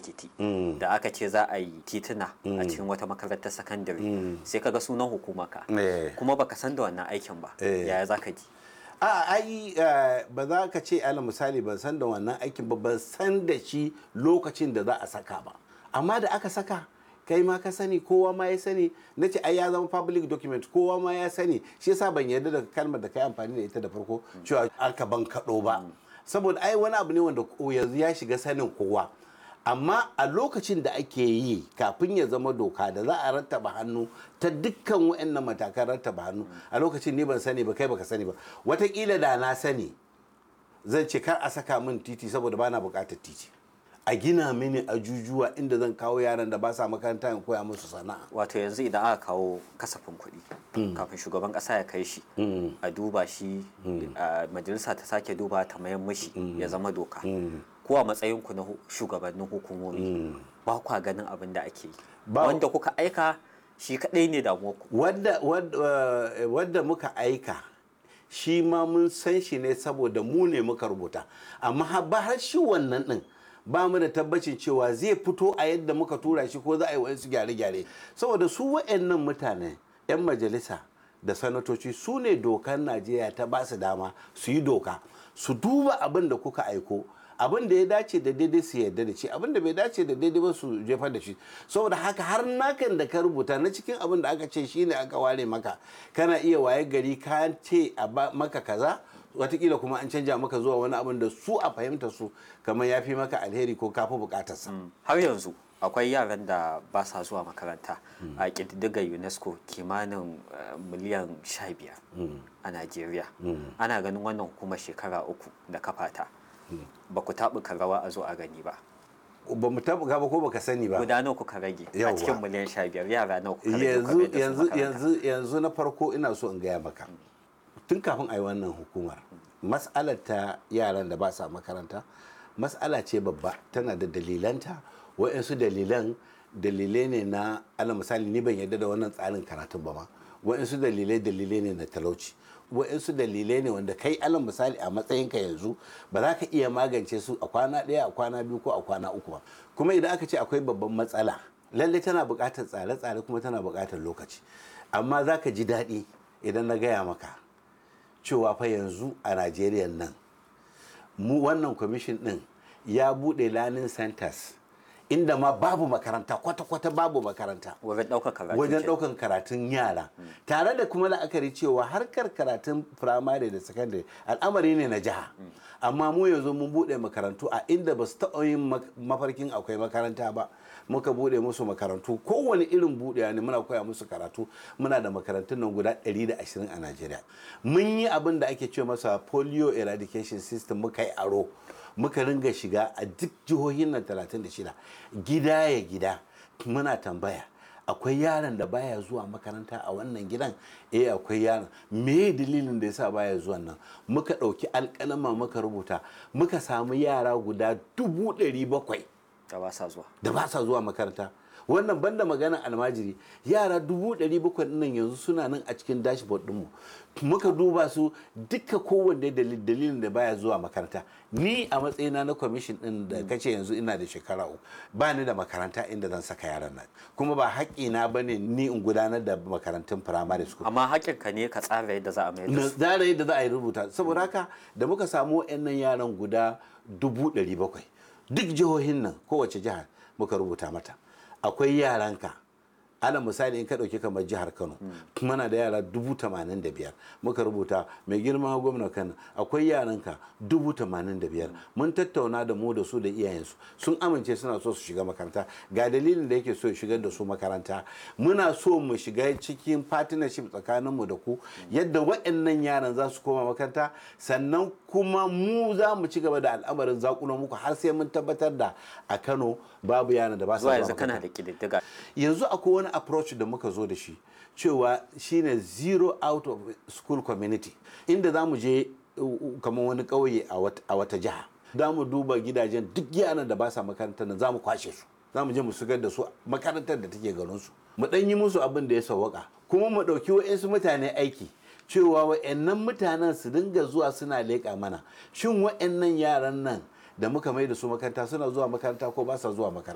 ekiti da aka ce za a yi tituna a cikin wata makarantar sakandare sai ka ga sunan hukumaka Eh. kuma baka san da wannan aikin ba Eh. yaya za ka ji a ai eh, ba za ka ce ala misali ban san da wannan aikin ba ban san da shi lokacin da za a saka ba amma da aka saka kai ma ka sani kowa ma ya sani na ce ai ya zama public document kowa ma ya sani shi yasa ban yarda da kalmar da kai amfani da ita da farko cewa aka ban kaɗo ba saboda ai wani abu ne wanda ko yanzu ya shiga sanin kowa amma a lokacin da ake yi kafin ya zama doka da za a rattaba hannu ta dukkan waɗannan matakan rattaba hannu a lokacin ni ban sani ba kai baka sani ba watakila da na sani zan ce kar a saka min titi saboda bana buƙatar titi a gina mini ajujuwa inda zan kawo yaran da ba sa makaranta in koya musu sana'a wato yanzu idan aka kawo kasafin kuɗi kafin shugaban ƙasa ya kai shi a duba shi a majalisa ta sake duba ta mayan mashi ya zama doka ko a matsayin ku na hu- shugabannin hukumomi ba kwa ganin abin da ake yi Ba- wanda kuka aika shi kaɗai ne damuwar ku wadda, wadda, eh, wadda muka aika shi ma mun san shi ne saboda mu ne muka rubuta amma ha- ba har shi wannan din ba mu da tabbacin cewa zai fito a yadda muka tura shi ko za a yi wasu gyare-gyare saboda su wa'annan mutane 'yan majalisa da sanatoci su ne dokar najeriya ta ba su dama su yi doka su duba abin da kuka aiko abin da ya dace da daidai su yarda da shi abin da bai dace da daidai ba su jefar da shi saboda haka har nakan da ka rubuta na cikin abin da aka ce shine aka ware maka kana iya waye gari ka ce a ba maka kaza watakila kuma an canja maka zuwa wani abin da su a fahimta su kamar ya fi maka alheri ko kafi bukatarsa har yanzu akwai yaran da ba sa zuwa makaranta a ƙididdigar unesco kimanin eh, miliyan 15 a najeriya ana ganin wannan hukumar shekara uku da kafata ba ku taɓuka rawa a zo a gani ba ba mu taɓa ba ko baka sani ba guda nawa kuka rage a Yawwa. cikin miliyan 15 yara nawa kuka rage kuka yanzu mai da su yanzu makaranta? yanzu yanzu na farko ina so in gaya maka tun kafin a yi wannan hukumar mas'alar ta yaran da ba sa makaranta mas'ala ce babba tana da dalilanta wa'yansu dalilan dalilai ne na ala misali ni ban yarda da wannan tsarin karatun ba ma wa'yansu dalilai dalilai ne na talauci wa'yansu dalilai ne wanda kai alal misali a matsayinka yanzu ba za ka iya magance su a kwana ɗaya a kwana biyu ko a kwana uku ba kuma idan aka ce akwai babban matsala lallai tana buƙatar tsare-tsare kuma tana buƙatar lokaci amma za ka ji daɗi idan na gaya maka cewa fa yanzu a najeriya nan mu wannan kwamishin ɗin ya buɗe learning centers inda ma babu makaranta kwata-kwata babu makaranta wajen ɗaukar karatu wajen ke- ɗaukan karatun yara tare da kuma la'akari cewa harkar karatun firamare da sakandare al'amari ne na jiha amma mu yanzu mun buɗe makarantu a inda ba su taɓa yin mak- mafarkin akwai makaranta ba muka buɗe musu makarantu kowane irin buɗewa ne muna koya musu karatu muna da makarantun nan guda 120 a najeriya mun yi abin da ake ce masa polio eradication system muka yi aro muka ringa shiga a duk jihohin nan 36 gida ya gida muna tambaya akwai yaron da baya zuwa makaranta a wannan gidan eh akwai yaron me dalilin da yasa baya zuwa nan muka ɗauki alƙalama muka rubuta muka samu yara guda dubu ɗari bakwai da ba sa zuwa da ba sa zuwa makaranta wannan banda maganar almajiri yara dubu ɗari bakwai nan yanzu suna nan a cikin dashboard ɗinmu muka duba su duka kowanne dalil- dalilin da baya zuwa makaranta ni a matsayina na kwamishin ɗin da kace yanzu ina da shekara uku ba ni da makaranta inda zan saka yaran nan kuma ba haƙƙina ba ne ni in gudanar da makarantun firamare school amma haƙƙinka ne ka tsara yadda za a mai da na su zara yadda za a yi rubuta saboda haka da muka samu wa'annan yaran guda dubu ɗari bakwai duk jihohin nan kowace jihar muka rubuta mata akwai yaranka ana misali in ka ɗauki kamar jihar kano muna da yara dubu tamanin da biyar muka rubuta mai girma gwamna kano akwai yaranka dubu tamanin da biyar mun tattauna da mu da su da iyayensu sun amince suna so su shiga makaranta ga dalilin da yake so ya shigar da su makaranta muna so mu shiga cikin partnership tsakaninmu da ku yadda waɗannan yaran za su koma makaranta sannan kuma mu za mu ci gaba da al'amarin zakulo muku har sai mun tabbatar da a kano babu yaran da ba su zuwa zuwa yanzu kana makaranta. da ƙididdiga yanzu akwai wani approach da muka zo da shi cewa shine zero out of school community inda za mu je uh, uh, kamar wani ƙauye a wat- a wata jiha za mu duba gidajen duk yaran da ba sa makarantar nan za mu kwashe su za mu je mu shigar da su makarantar da take garinsu mu ɗan yi musu abin da ya sawwaka kuma mu ɗauki wa'insu mutane aiki cewa wa'annan mutanen su dinga zuwa suna leƙa mana shin wa'annan yaran nan da muka mai da su makaranta suna zuwa makaranta ko ba sa zuwa makaranta